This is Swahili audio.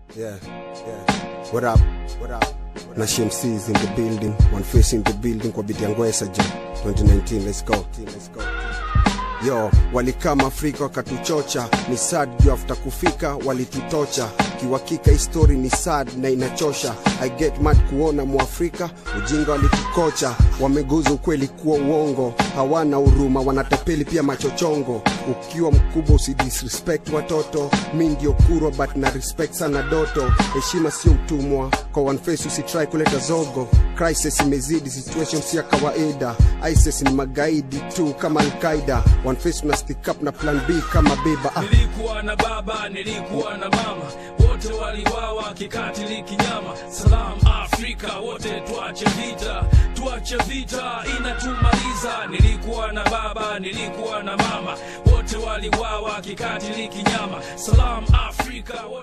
Yeah, yeah. What up? What up? Na Shamsi is in the building, one face in the building kwa biti ya Ngwesa jo. 2019, let's go. Let's go. Yo, walikama Afrika wakatuchocha, ni sad juu after kufika walitutocha. Kiwakika histori ni sad na inachosha. I get mad kuona Mwafrika ujinga walitukocha, wameguza ukweli kuwa uongo, hawana huruma, wanatapeli pia machochongo. Ukiwa mkubwa usidisrespect watoto, mi ndio kurwa but na respect sana doto. Heshima sio utumwa, kwa one face usitry kuleta zogo. Crisis imezidi, situation si ya kawaida. ISIS ni magaidi tu kama Al-Qaida. One face una stick up na plan B kama beba ah. Nilikuwa na baba, nilikuwa na mama, wote waliwawa kikatili kinyama. Salam Afrika, wote tuache vita, tuache vita inatumaliza. Nilikuwa na baba, nilikuwa na mama, wote waliwawa kikatili kinyama. Salam Afrika, wote